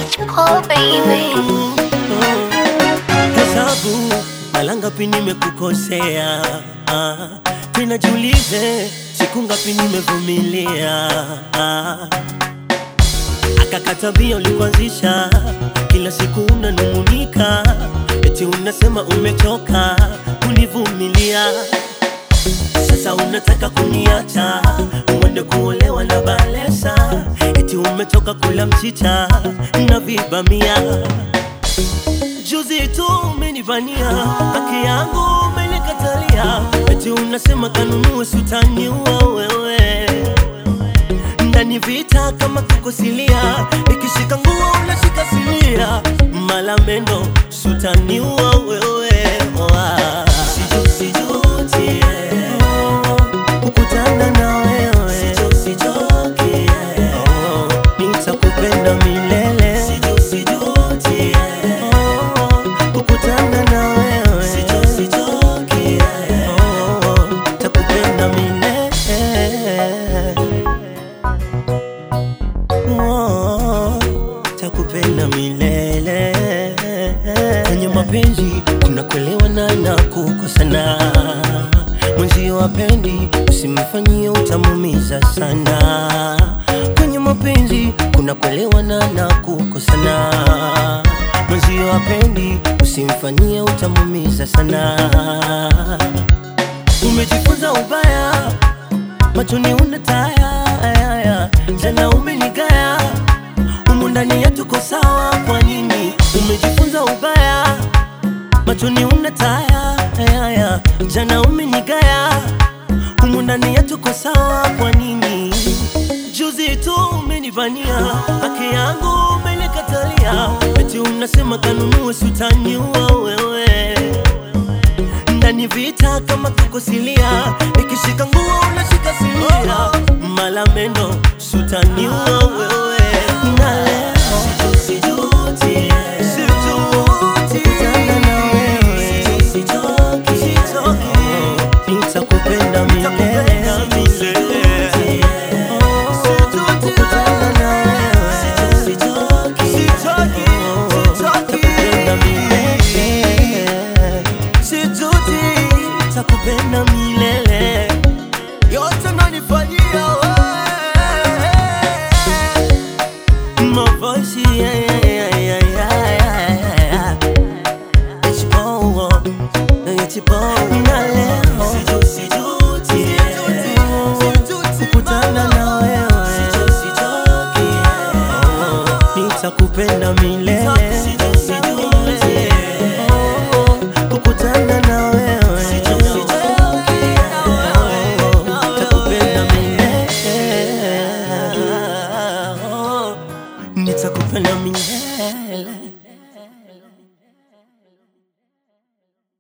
Oh baby, Hesabu mara ngapi nimekukosea, ah, tena jiulize siku ngapi nimevumilia. ah. Akakatabia ulikuanzisha, kila siku unanung'unika, eti unasema umechoka kunivumilia. Sasa unataka kuniacha uende kuolewa na Balesa, eti umetoka kula mchicha na vibamia. Juzi tu umenivania haki yangu umenikatalia, eti unasema kanunue sutaniua wewe ndani vita kama kukosilia, ikishika nguo unashika sinia, malamendo sutaniua wewe Oa. Siju- sijuti, oh, kukutana na wewe Siju- sijuki, oh, nitakupenda milele Siju- sijuti, oh, kukutana na wewe Siju- sijuki, oh, nitakupenda milele Oh, takupenda milele. Kwenye mapenzi kuna kuelewana na kukosana. Mwenzi wapendi, usimfanyie utamumiza sana. Kwenye mapenzi kuna kuelewana na kukosana. Mwenzi wapendi, usimfanyie utamumiza sana. Umejifunza ubaya machoni una taya aya, jana umenigaya humu ndani ya tuko sawa kwa nini umejifunza ubaya machoni una taya aya, jana umenigaya humu ndani ya tuko sawa kwa nini juzi tu umenivania haki yangu umenikatalia eti unasema kanunue sutaniua wewe ndani vita kama kukosilia, ikishika nguo unashika sinia, malamendo sutaniua wewe